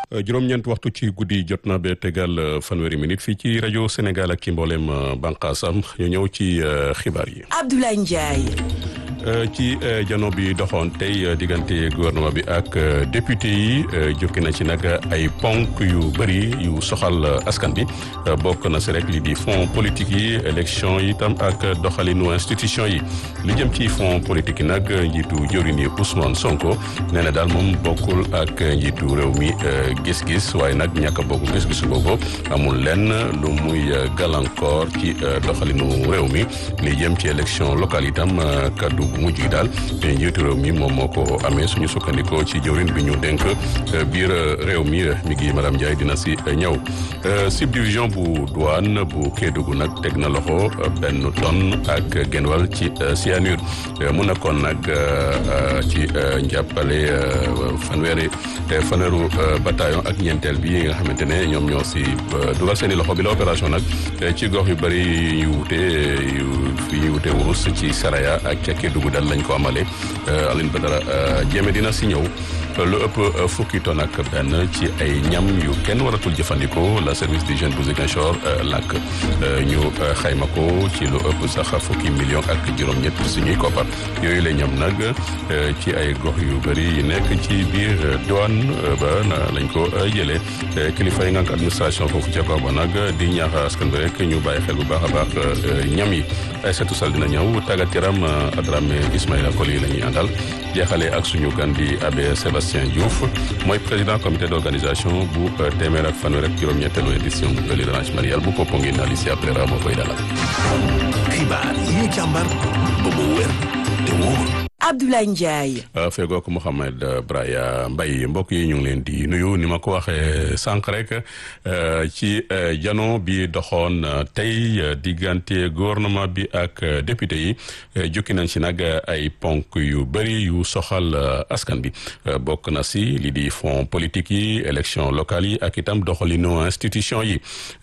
juróom-ñeent waxtu ci guddi jot na ba tegal fanweeri minute fii ci rajo Sénégal ak ci mboolem bànqaasam ñu ñëw ci xibaar yi. Abdoulaye Ndiaye. ci jano bi doxoon tey diggante gouvernement bi ak député yi jukki na ci nag ay ponk yu bëri yu soxal askan bi bokk na si rek li di fonds politique yi élection yi tam ak doxalinu institution yi li jëm ci fonds politique yi nag njiitu jëwriñ yi Ousmane Sonko nee na daal moom bokkul ak njiitu réew mi gis-gis waaye nag ñàkk a bokk gis-gis boobu amul lenn lu muy gàllankoor ci doxalinu réew mi li jëm ci élection locale itam kaddu bu mujj gi daal njiitu réew mi moom moo ko amee suñu sukkandikoo ci jëwriñ bi ñu dénk biir réew mi mi ngi madame Ndiaye dina si ñëw subdivision bu douane bu Kédougou nag teg na loxo benn tonne ak genwal ci cyanure mu nekkoon nag ci njàppale fanweeri fanweeru bataillon ak ñeenteel bi nga xamante ne ñoom ñoo si dugal seen i loxo bi la opération nag ci gox yu bëri yu wute yu yu wute wurus ci Saraya ak ca Kédougou dal lañ ko amale Aline Badara Jéeme dina si ñëw lu ëpp fukki tonne ak benn ci ay ñam yu kenn waratul jëfandikoo la service d'hygiène bu Ziguinchor làkk ñu xayma ko ci lu ëpp sax fukki million ak juróom-ñett suñuy koppar yooyu la ñam nag ci ay gox yu bëri yi nekk ci biir douane ba lañ ko jëlee kilifa yi ngànk administration foofu ca kaw ba nag di ñaax askan bi rek ñu bàyyi xel bu baax a baax ñam yi ay setu sal dina ñëw tàggat yaram Adrame Ismaïla Koli yi la ñuy àndal jeexale ak suñu gan di abbé Sébastien Diouf mooy président comité d'organisation bu téeméer ak fanweer ak juróom-ñetteelu édition bu pèlerinage marial bu Popenguine Alicia Pereira moo koy dalal. xibaar yi ñu càmbar ba mu wér te wóor. Abdoulaye Ndiaye. fegook Mouhamed Braya Mbaye mbokk yi ñu ngi leen di nuyu ni ma ko waxee sànq rek ci jano bi doxoon tey diggante gouvernement bi ak député yi jukki nañ si nag ay ponk yu bëri yu soxal askan bi bokk na si li di fonds politique yi élection locale yi ak itam doxalinu institution yi